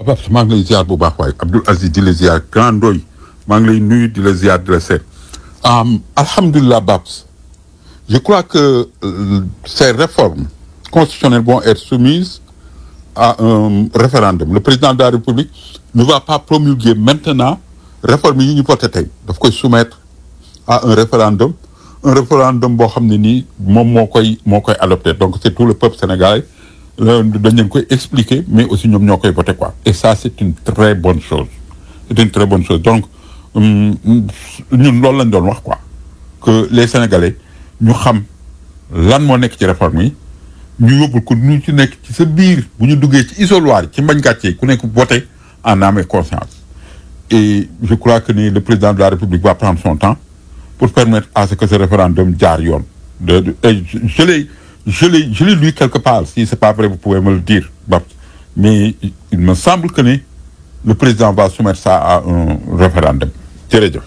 Babs maa ngi lay ziar bu baax waaye Abdoul Aziz di la ziar Grand Ndoy maa ngi lay nuyu di la ziar di la seet alhamdulilah Babs je crois que euh, ces réformes constitutionnelles vont être soumises à un référendum le président de la République ne va pas promulguer maintenant réforme yi ñu voté tey daf koy soumettre à un référendum un référendum boo xam ne nii moom moo koy moo koy adopté donc c'est tout le peuple sénégalais dañ leen koy expliquer mais aussi ñoom ñoo koy voté quoi et ça c'est une très bonne chose c'est une très bonne chose donc ñun loolu lañ doon wax quoi que les sénégalais ñu xam lan moo nekk ci réforme yi ñu yóbbul ko ñu ci nekk ci sa biir bu ñu duggee ci isoloir ci mbañ gàcce yi ku nekk voté en âme et conscience et je crois que ni le président de la République va prendre son temps pour permettre à ce que ce référendum jaar yoon de, de et je, je l'ai je l'ai je l'ai lu quelque part si c'est pas vrai vous pouvez me le dire Babs mais il me semble que ni le président va soumettre ça à un référendum jërëjëf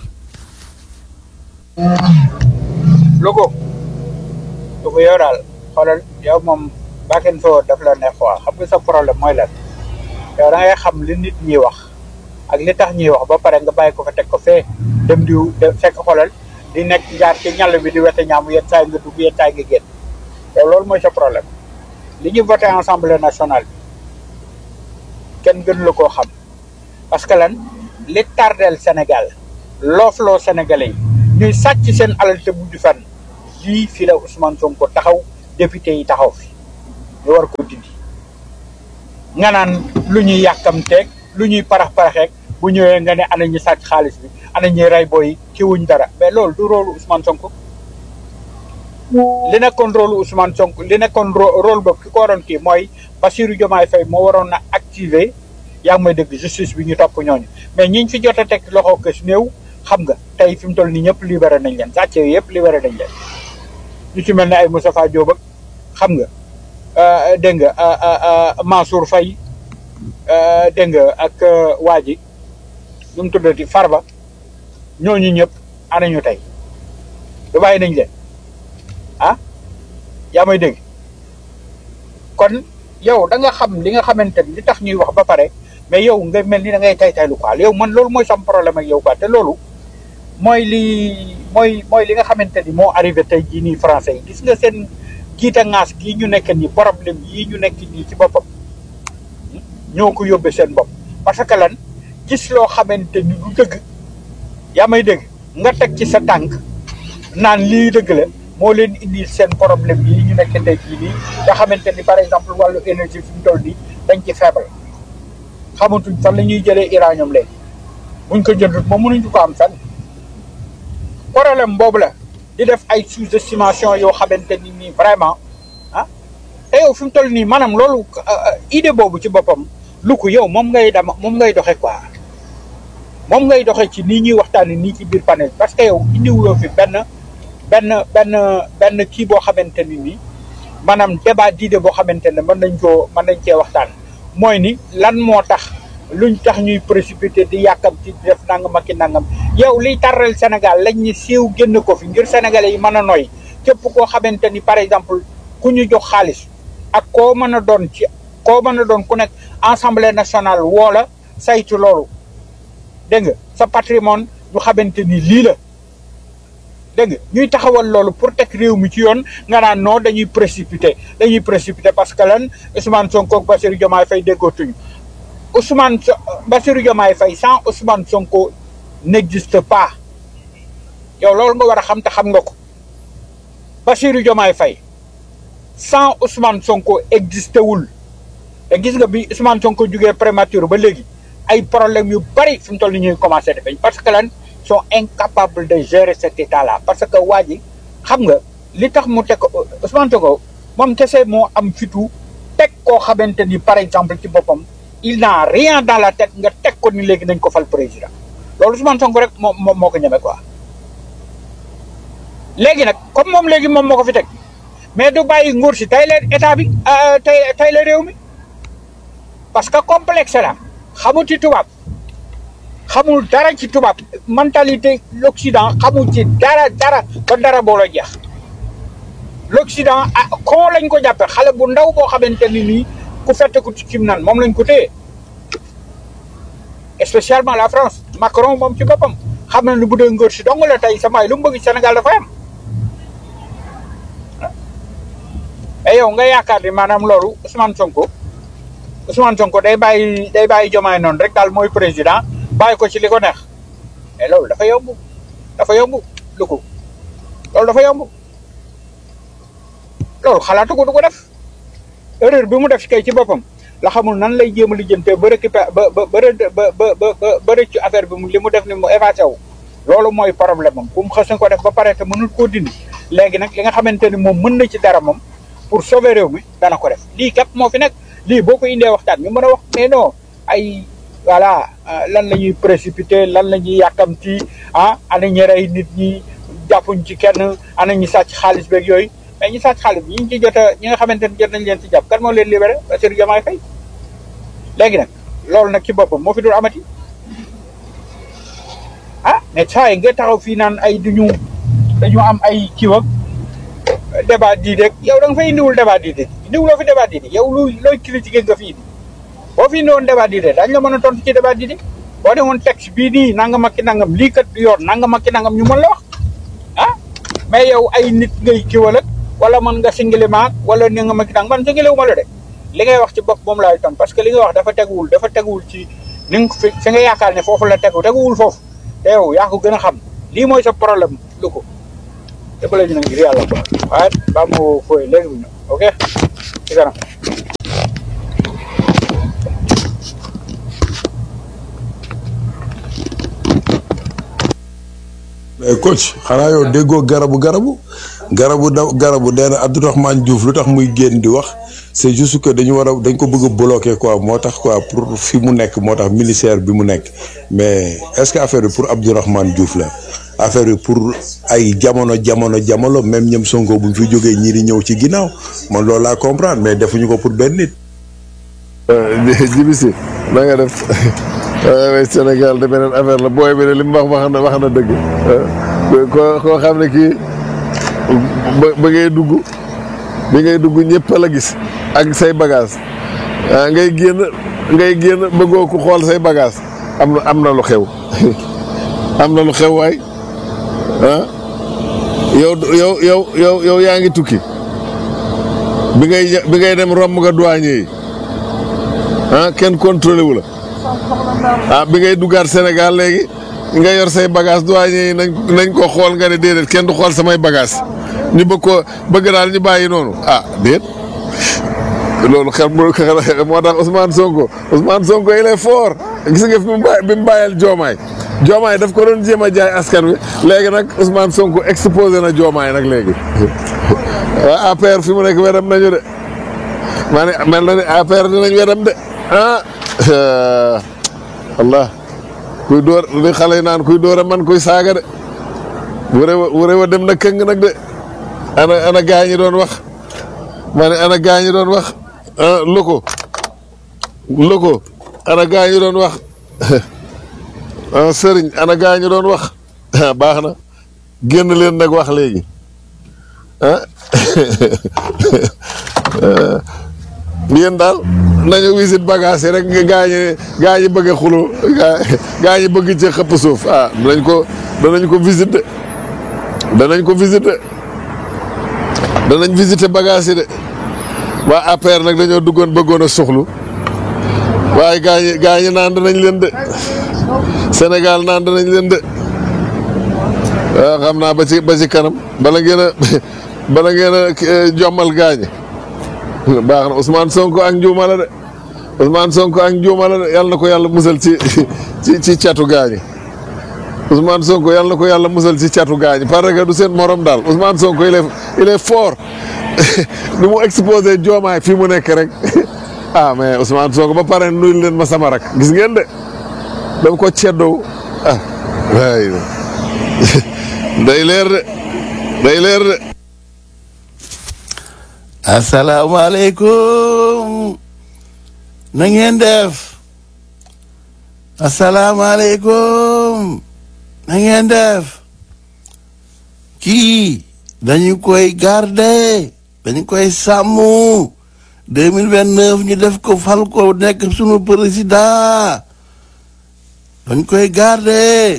logo logo yow daal xoolal yow moom bakken foo daf la neex waa xam nga sa problème mooy lan yow da ngay xam li nit ñi wax ak li tax ñuy wax ba pare nga bàyyi ko fa teg ko fee dem di fekk xoolal di nekk jaar ci ñàll bi di wete ñaamu yenn saa yi nga dugg yenn saa yi nga génn yow loolu mooy sa problème li ñu voté assemblée nationale bi kenn gën la koo xam parce que lan li tardeel Sénégal loofloo Sénégalais yi ñuy sàcc seen alal te mujj fan lii fii la Ousmane Sonko taxaw député yi taxaw fi ñu war ko dindi nga naan lu ñuy yàkkamteeg lu ñuy parax paraxeeg bu ñëwee nga ne ana ñu sàcc xaalis bi ana ñuy rey booy ki wuñ dara mais loolu du rôle Ousmane Sonko li nekkoon rôle Ousmane Sonko li nekkoon rôle boobu ki ko waroon kii mooy Bassirou Diomaye Faye moo waroon na activer yaa ngi may dëgg justice bi ñu topp ñooñu mais ñiñ fi jot a teg loxo kës néew xam nga tey fi mu toll nii ñëpp libéré nañ leen sàcce yëpp libéré nañ leen ñu ci mel ne ay Moustapha Diop ak xam nga dégg nga Mansour Faye dégg nga ak waa ji nu mu tuddati Farba ñooñu ñëpp anañu tey du bàyyi nañ leen ah yaa may dégg kon yow da nga xam li nga xamante ni li tax ñuy wax ba pare mais yow nga mel ni da ngay tay taylu quoi yow man loolu mooy sam problème ak yow quoi te loolu mooy li mooy mooy li nga xamante ni moo arrivé tey jii nii français yi gis nga seen giita ngaas gii ñu nekk nii problème yii ñu nekk nii ci boppam ñoo ko yóbbee seen bopp parce que lan gis loo xamante ni du dëgg yaa may dégg nga teg ci sa tànk naan lii dëgg la moo leen indi seen problème yi ñu nekk tey jii nii nga xamante ni par exemple wàllu énergie fi mu toll nii dañ ci faible xamatuñ fan la ñuy jëlee uranium léegi buñ ko jëndut moom mënuñu ko am fenn problème boobu la di def ay sous-estimation yoo xamante ni nii vraiment ah te yow fi mu toll nii maanaam loolu idée boobu ci boppam lu ko yow moom ngay dama moom ngay doxe quoi moom ngay doxe ci nii ñuy waxtaani nii ci biir panel parce que yow indiwuloo fi benn benn benn benn kii boo xamante ni nii maanaam débat d'idée boo xamante ne mën nañ koo mën nañ cee waxtaan mooy ni lan moo tax luñ tax ñuy précipité di yàkkam ci def nangam ak i nangam yow liy tarrel Sénégal lañ ñu siiw génn ko fi ngir sénégalais yi mën a noy képp koo xamante ni par exemple ku ñu jox xaalis ak koo mën a doon ci koo mën a doon ku nekk assemblée nationale woo la saytu loolu dégg nga sa patrimoine ñu xamante ni lii la dégg nga ñuy taxawal loolu pour teg réew mi ci yoon nga naan non dañuy précipité dañuy précipité parce que lan Ousmane Sonko ak Bassirou Diomaye Faye déggootuñu Ousmane Bassirou Diomaye Faye sans Ousmane Sonko n'existe pas yow loolu nga war a xam te xam nga ko Bassirou Diomaye Faye sans Ousmane Sonko existé wul te gis nga bi Ousmane Sonko jugee prématuré ba léegi ay problème yu bari fi mu toll ni ñuy commencé defeñ parce que lan sont incapables de gérer cet état là parce que waa ji xam nga li tax mu teg Ousmane Sonko moom kese moo am fitu teg koo xamante ni par exemple ci boppam il n'a rien dans la tête nga teg ko ni léegi nañ ko fal président loolu Ousmane Sonko rek moom moom moo ko ñeme quoi léegi nag comme moom léegi moom moo ko fi teg mais du bàyyi nguur si tey la état bi tey tey la réew mi parce que complexe la xamul ci tubaab xamul dara ci tubaab mentalité l'Occident xamul ci dara dara ba dara boo la jeex l'Occident ah koo lañ ko jàppe xale bu ndaw boo xamante ni nii ku fette ko ci cim nan moom lañ ko téye spécialement la France Macron moom ci boppam xam na ni bu dee ngóor si dong la tey sama lu mu bëgg Sénégal dafay am et yow nga yaakaar ni maanaam loolu Ousmane Sonko Ousmane Sonko day bàyyi day bàyyi jomaay noonu rek daal mooy président bàyyi ko ci li ko neex mais loolu dafa yomb dafa yomb lu ko loolu dafa yomb loolu xalaatu ko du ko def erreur bi mu def kay ci boppam la xamul nan lay jéem a lijjantee ba récupérer ba ba ba ba ba ba ba rëccu affaire bi mu li mu def ni mu évacué wu loolu mooy problème am ku mu xës na ko def ba pare te mënul koo dindi léegi nag li nga xamante ni moom mën na ci dara moom pour sauver réew mi dana ko def lii képp moo fi nekk lii boo ko indee waxtaan ñu mën a wax mais non ay voilà lan la ñuy précipité lan la ñuy yàkkamti ah ana ñi rey nit ñi jàppuñ ci kenn ana ñi sàcc xaalis beeg yooyu mais ñi sàcc xaalis bi ñi ci jot a ñi nga xamante ni jot nañ leen ci jàpp kan moo leen libéré Bassirou Diomaye Faye léegi nag loolu nag ci boppam moo fi dul amati ah mais saa yi nga taxaw fii naan ay duñu dañu am ay kiiwag débat di rek yow da nga fay indiwul débat di de indiwuloo fi débat di de yow lu looy critiqué nga fi indi boo fi indiwoon débat di de daañu la mën a tontu ci débat di de boo ne woon texte bii nii nangam ak ki nangam lii kat yoon nangam ak ki nangam ñu mën la wax ah mais yow ay nit ngay kiwal ak wala mën nga singili maag wala ni nga ma ki nangam man singiliwu ma la de li ngay wax ci bopp moom laay ton parce que li nga wax dafa teguwul dafa teguwul ci ni nga fi fi nga yaakaar ne foofu la tegu teguwul foofu te yow yaa ko gën a xam lii mooy sa problème lu ko te ba léegi nag ngir yàlla quoi waaye ba mu fooy léegi bu ñëw ok ci kanam mais coach xanaa yow déggoo garabu garabu garabu da garabu nee na Abdourahmane Diouf lu tax muy génn di wax c'est juste que dañu war a dañ ko bëgg a bloquer quoi moo tax quoi pour fi mu nekk moo tax ministère bi mu nekk mais est-ce que affaire bi pour Abdourahmane Diouf la affaire bi pour ay jamono jamono jamono même ñoom Sonko bu ñu fi jógee ñii di ñëw ci ginnaaw man loolu laa comprendre mais defuñu ko pour benn nit. jibi si na nga def waaye Sénégal de beneen affaire la booy bi ne li mu wax wax na wax na dëgg koo koo xam ne kii ba ba ngay dugg bi ngay dugg ñëpp la gis ak say bagage ah ngay génn ngay génn bëggoo ko xool say bagage am na am na lu xew am na lu xew waay ah yow yow yow yow yow yaa ngi tukki bi ngay bi ngay dem romb nga douanier yi ah kenn contrôlé wu la ah bi ngay duggaat Sénégal léegi nga yor say bagage douanier yi nañ nañ ko xool nga ne déedéet kenn du xool samay bagage ñu bëgg ko bëgg daal ñu bàyyi noonu ah déet loolu xel moo tax Ousmane Sonko Ousmane Sonko il est fort gis nga fi mu bàyyi bi mu bàyyal Joomaay Joomaay daf ko doon jéem a jaay askan wi léegi nag Ousmane Sonko exposé na Joomaay nag léegi waa APR fi mu nekk wedam nañu de maa ne mel na ne APR dinañ wedam de ah Allah kuy door li xale yi naan kuy door a man kuy saaga de wure wa wure wa dem na këng nag de ana ana gaa ñi doon wax ma ne ana gaa ñi doon wax ah loko loko ana gaa ñi doon wax ah sëriñ ana gaa ñi doon wax baax na génn leen nag wax léegi ah yéen daal nañu wisit bagage yi rek nga gaa ñi gaa ñi bëgg a xuloo gaa gaa ñi bëgg ci xëpp suuf ah danañ ko danañ ko visiter danañ ko visiter danañ visiter bagage yi de waa APR nag dañoo duggoon bëggoon a soxlu waaye gaa ñi gaa ñi naan danañ leen de Sénégal naan danañ leen de waaw xam naa ba ci ba ci kanam bala ngeen a bala ngeen a jommal gaa ñi baax na Ousmane Sonko ak njuuma la de Ousmane Sonko ak njuuma la de yàlla na ko yàlla musal ci ci ci catu gaañi Ousmane Sonko yàlla na ko yàlla musal ci catu gaañi parce que du seen morom daal Ousmane Sonko il est il est fort nu mu exposé joomaay fii mu nekk rek ah mais Ousmane Sonko ba pare nuyul leen ma sama rak gis ngeen de dama ko ceddoo ah waay day leer de day leer de asalaamaaleykum na ngeen def asalaamaaleykum na ngeen def kii dañu koy garder dañu koy sàmm deux mille vingt neuf ñu def ko fal ko nekk sunu président dañ koy garder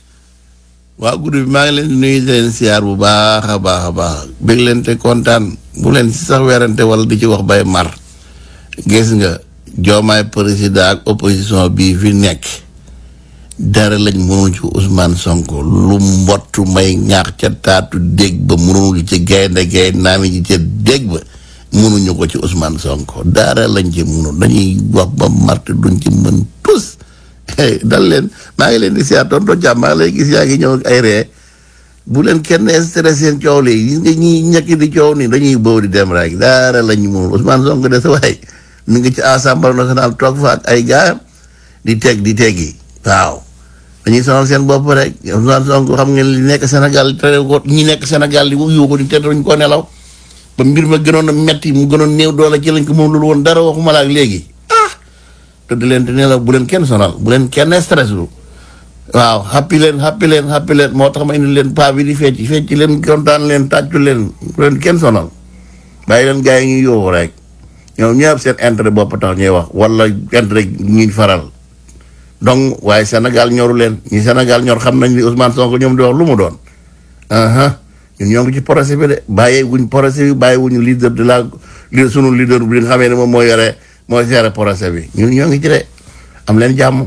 waa guddi bi maa ngi leen di nuyu di leen siyaar bu baax a baax a baax bég leen te kontaan bu leen si sax werante wala di ci wax bay mar gis nga joomaay président ak opposition bii fi nekk dara lañ mënul ci Ousmane Sonko lu mbottu may ñaax ca taatu dégg ba mënul ci gaynde gaynde naami ji ca dégg ba mënuñu ko ci Ousmane Sonko dara lañ ci mënul dañuy wax ba marte duñ ci mën tus dal leen maa ngi leen di siyaar tonto jàmm maa ngi lay gis yaa ngi ñëw ak ay ree bu leen kenn stressé seen coow li gis nga ñi ñekk di coow ni dañuy boobu di dem rek dara lañ mënul Ousmane Sonko de sa waay mi ngi ci assemblée nationale toog fa ak ay gaayam di teg di teggi waaw dañuy sonal seen bopp rek Ousmane Sonko xam ngeen li nekk Sénégal tere ko ñi nekk Sénégal di yuuxu ko di te duñ ko nelaw ba mbir ma gënoon a metti mu gënoon néew doole ci lañ ko moom loolu woon dara waxuma la ak léegi ah te di leen te nelaw bu leen kenn sonal bu leen kenn stress lu waaw happy leen happy leen happy leen moo tax ma indi leen paa bi di fecc fecc leen kontaan leen tàccu leen bu leen kenn sonal bàyyi leen gars yi ñuy yuuxu rek ñoom ñëpp seen intérêt bopp tax ñuy wax wala intérêt ñuy faral donc waaye Sénégal ñoru leen ñi Sénégal ñor xam nañ ni Ousmane Sonko ñoom di wax lu mu doon aha ñun ñoo ngi ci procès bi de bàyyee wuñ procès bi bàyyi wuñu leader de la li sunu leader bi nga xamee ne moom moo yore moo géré procès bi ñun ñoo ngi ci de am leen jàmm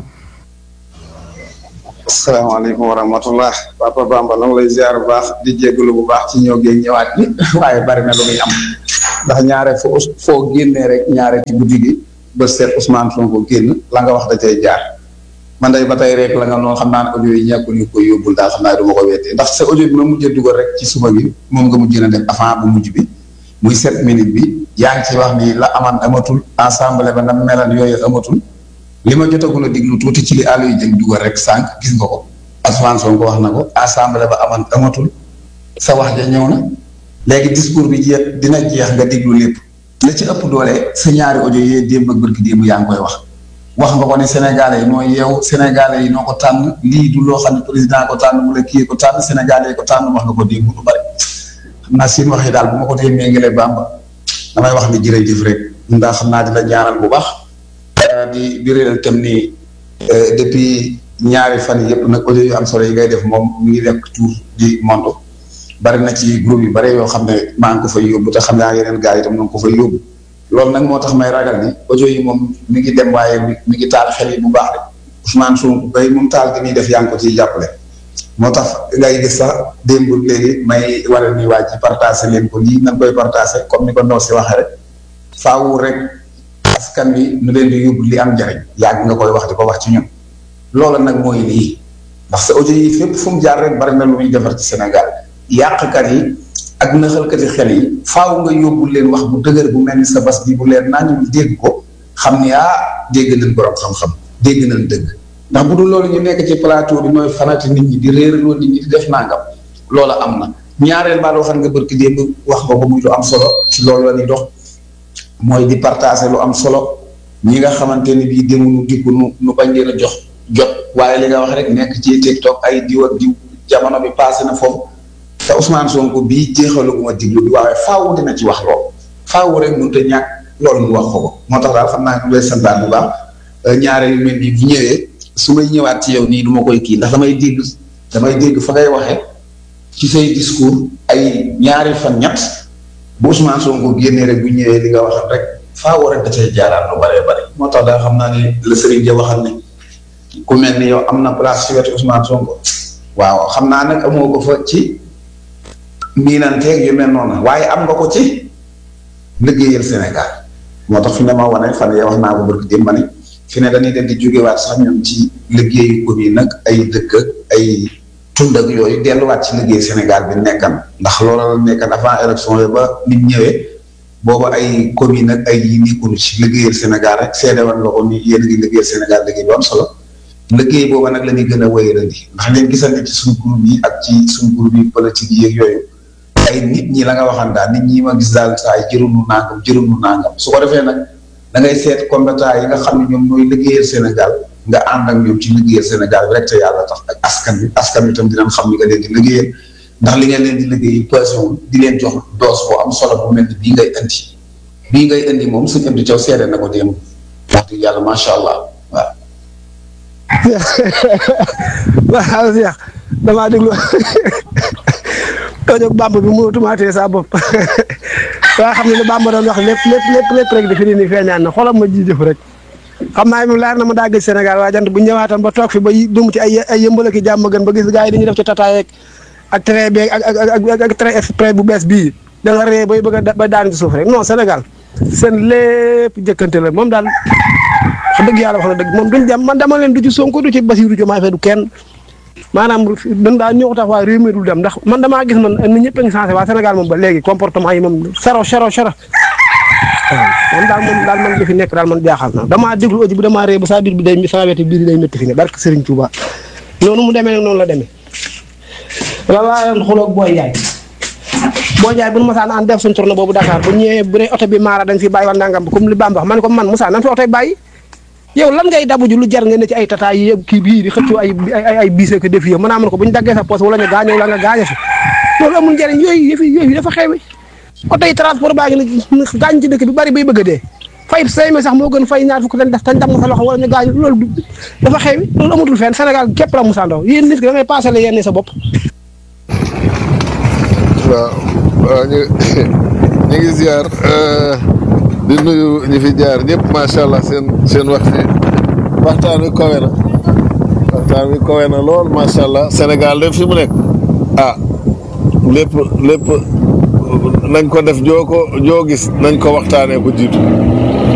asalaamaaleykum wa rahmatullah papa Bamba na lay ziar bu baax di jégalu bu baax ci ñëw géeg ñëwaat bi waaye bari na lu muy am ndax ñaare foo foo génnee rek ñaare ci guddi gi ba seet Ousmane Sonko génn la nga wax da cay jaar man day ba tey rek la nga noonu xam naa ne audio yi ñàkkul ñu koy yóbbul daal xam naa du ma ko wettee ndax sa audio bi ma mujjee dugal rek ci suba gi moom nga mujjee na def avant bu mujj bi muy sept minutes bi yaa ngi ci wax ni la aman amatul assemblée ba na melan yooyu amatul li ma jotagul a diglu tuuti ci li àll yi jël dugal rek sànq gis nga ko Ousmane Sonko wax na ko assemblée ba aman amatul sa wax ja ñëw na léegi discours bi jeex dina jeex nga diglu lépp la ci ëpp doole sa ñaari audio yee démb ak bërki démb yaa ngi koy wax wax nga ko ne sénégalais yi mooy yow sénégalais yi noo ko tànn lii du loo xam ne président ko tànn wala kii ko tànn sénégalais yi ko tànn wax nga ko démb lu bari xam naa seen wax yi daal bu ma ko dee méngale bamba damay wax ni jërëjëf rek ndax xam naa di la ñaanal bu baax di di réeral tam ni depuis ñaari fan yëpp nag audio yu am solo yi ngay def moom mu ngi nekk tour di monde bari na ci groupe yu bari yoo xam ne maa ngi ko fay yóbbu te xam naa yeneen gars yi itam na nga ko fay yóbbu loolu nag moo tax may ragal ni audio yi moom mi ngi dem waaye mi ngi taal xel yi bu baax de Ousmane Sonko bay moom taal gi muy def yaa ngi ko ciy jàppale moo tax ngay gis sax démb léegi may waral ni waa ji partagé leen ko lii nañ koy partagé comme ni ko ndaw si waxee rek faawu rek askan wi nu leen di yóbbu li am njariñ yàgg nga koy wax di ko wax ci ñun loola nag mooy lii ndax sa audio yi fépp fu mu jaar rek bari na lu muy defar ci Sénégal yàqkat yi ak naxalkati xel yi faaw nga yóbbu leen wax bu dëgër bu mel ni sa bas bi bu leen naa ñu dégg ko xam ni ah dégg nañ borom xam-xam dégg nañ dëgg ndax bu dul loolu ñu nekk ci plateau bi mooy fanati nit ñi di réeraloo nit ñi di def nangam loola am na ñaareel baa loo xam nga bërki démb wax nga ko muy lu am solo ci loolu la ñuy dox mooy di partager lu am solo ñi nga xamante ni bii demunu dikku nu nu bañ leen a jox jot waaye li nga wax rek nekk ci TikTok ay diw ak diw jamono bi passé na foofu te Ousmane Sonko bii jeexalaguma diglu bi waaye faaw dina ci wax lool faaw rek mënut a ñàkk loolu mu wax ko ko moo tax daal xam naa ne santaan bu baax ñaareel yu mel nii bu ñëwee su may ñëwaat ci yow nii du ma koy kii ndax damay dégg damay dégg fa ngay waxee ci say discours ay ñaari fan ñett bu Ousmane Sonko génnee rek bu ñëwee li nga waxal rek faaw rek da cay jaaraat lu bëree bëri moo tax daal xam naa ne la Serigne Dia waxal ne ku mel ni yow am na place ci wetu Ousmane Sonko waaw xam naa nag amoo ko fa ci. miinanteeg yu mel noonu waaye am nga ko ci liggéeyal Sénégal moo tax fi ne ma wane fan yee wax naa ko barki démb ma ni fi ne dañuy dem di jógewaat sax ñoom ci liggéeyu commune nag ay dëkk ak ay tund ak yooyu delluwaat ci liggéey Sénégal bi nekkan ndax loola la nekkan avant élection yi ba nit ñëwee booba ay commune ak ay yi nekkul ci liggéeyal Sénégal rek seede woon la ko ni yéen a ngi liggéeyal Sénégal liggéey bu am solo liggéey booba nag la ñuy gën a wéyalandi ndax leen gisante ci suñu groupe yi ak ci suñu groupe yi politique yi ak yooyu ay nit ñi la nga waxan daal nit ñi ma gis daal saa yi jërunu nangam jërunu nangam su ko defee nag da ngay seet compétent yi nga xam ne ñoom ñooy liggéeyal Sénégal nga ànd ak ñoom ci liggéeyal Sénégal bi rek te yàlla tax ak askan bi askan bi tam dinañ xam ni nga leen di liggéeyal ndax li ngeen leen di liggéey passion di leen jox doos boo am solo bu mel ni bii ngay indi bii ngay indi moom suñu indi caw seede na ko démb wax dëgg yàlla macha allah waaw waaw Cheikh damaa déglu tooñ ak bàmb bi mu tumaatee sa bopp waa xam ne li bàmb doon wax lépp lépp lépp lépp rek defe ni feeñaan na xolam ma ji jëf rek xam naa moom leer na ma daa gëj Sénégal waa jant bu ñu ñëwaatoon ba toog fi ba dum ci ay ay yëmbal ak i jàmm gën ba gis gars yi dañuy def ci tataay ak train beeg ak ak ak ak train express bu bees bii da nga ree bay bëgg a ba daan ci suuf rek non Sénégal seen lépp jëkkante la moom daal wax dëgg yàlla wax na dëgg moom duñ dem man dama leen du ci Sonko du ci Bassirou Diomaye Faye du kenn maanaam dañ daa ñëw tax waa réew mi dul dem ndax man damaa gis man nit ñëpp a ngi changé waa Sénégal moom ba léegi comportement yi moom sero sero sero waaw man daal man daal man li fi nekk daal man jaaxal na damaa déglu audio bi damaa ree ba saa biir bi day saa weti biir day métti fi ne barke Serigne Touba noonu mu demee nag noonu la demee la laa doon xuloog booy jaay booy jaay bu nu masaan an def suñ tournée boobu Dakar bu ñëwee bu ne oto bi maara dañ fi bàyyi wala nangam comme li Bamba wax man ko man Moussa nan fi oto bi bàyyi yow lan ngay dabuju lu jar nga ne ci ay tata yi kii bii di xëccoo ay ay ay biise ko def yow mën naa mën ko bu ñu daggee sa poos wala ñu gaañoo la nga gaaño fi loolu amul njëriñ yooyu yëfi yooyu dafa xewi oto yi transport baa ngi ne gaañ ci dëkk bi bari bay bëgg a dee fay say mi sax moo gën fay ñaar fukk dañ def tañ dam nga sa loxo wala ñu gaañu loolu dafa xewi loolu amatul fenn Sénégal képp la Moussa Ndaw yéen nit ki da ngay passé la yenn sa bopp waaw waaw ñu ñu ngi ziar di nuyu ñi fi jaar ñëpp macha allah seen seen wax fi waxtaan wi kawe na waxtaan wi kawe na lool macha allah Sénégal de fi mu nekk ah lépp lépp nañ ko def joo ko joo gis nañ ko waxtaanee ko jiitu